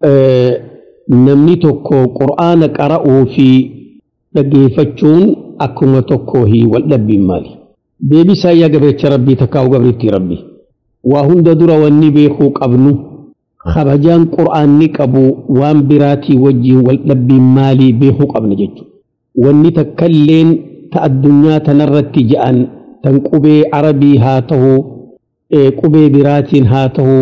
namni tokko qur'aana qara'uu fi dhaggeeffachuun akkuma tokko hi wal dhabbiin maali deebisaa yaa gabeecha rabbii takkaa'u gabriitti rabbi waa hunda dura wanni beekuu qabnu kabajaan qur'aanni qabu waan biraatii wajjiin wal dhabbiin maalii beekuu qabna jechuudha wanni takkailleen ta addunyaa tanarratti ja'an tan qubee arabii haa ta'u qubee biraatiin haa ta'u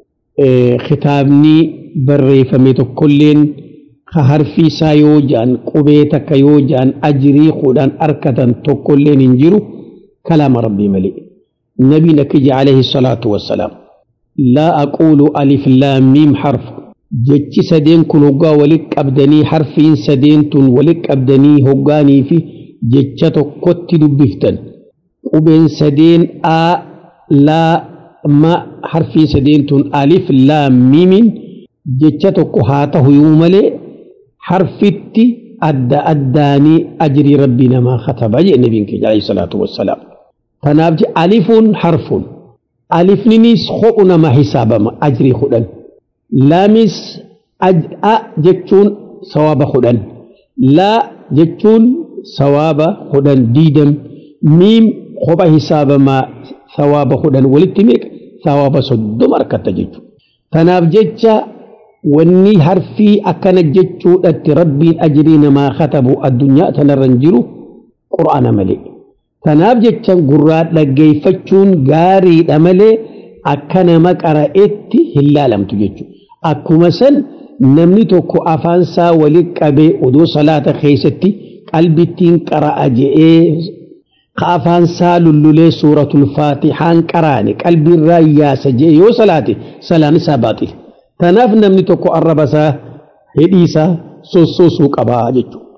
kitaabni barreeffame tokkolleen ka harfi isaa yoo ja'an qubee takka yoo ja'an ajirii kudhan arkatan tokkolleen hin jiru kalaama rabbii malee nabiin akkija alayhi salaatu wassalaam laa aquulu alif laam miim harf jechi sadeen kun hoggaa walit qabdanii harfiin sadeen tun walit qabdanii hoggaanii fi jecha tokkotti dubbiftan qubeen sadeen a laa ma harfiin sadeen tun alif laam miimiin jecha tokko haa ta'u yoo malee harfitti adda addaanii ajrii rabbii namaa kataba jee nabiin keenya alayhi salaatu wassalaam kanaaf je alifuun harfuun alifninis hodhu nama hisaabama ajrii kudhan laamis a jechuun sawaaba kudhan laa jechuun sawaaba kudhan diidam miim kopha hisaabamaa sawaaba kudhan walitti meeqa sawaaba soddoma argatta jechuudha kanaaf jecha wanni harfii akkana jechuudhatti rabbiin ajrii namaa katabu addunyaa tanarra hin jiru qur'aana malee kanaaf jecha gurraa dhaggeeffachuun gaariidha malee akka nama qara'etti hin laalamtu jechuudha akkuma san namni tokko afaansaa walitti qabee odoo salaata keessatti qalbittiin qara'a je'ee ka afaansaa lullulee suuratul faatixaan qaraane qalbiirraa yaasa je'e yoo salaate salaan isaa baaxile. Kanaaf namni tokko arraba isaa hidhii isaa sossoosuu qabaa jechuudha.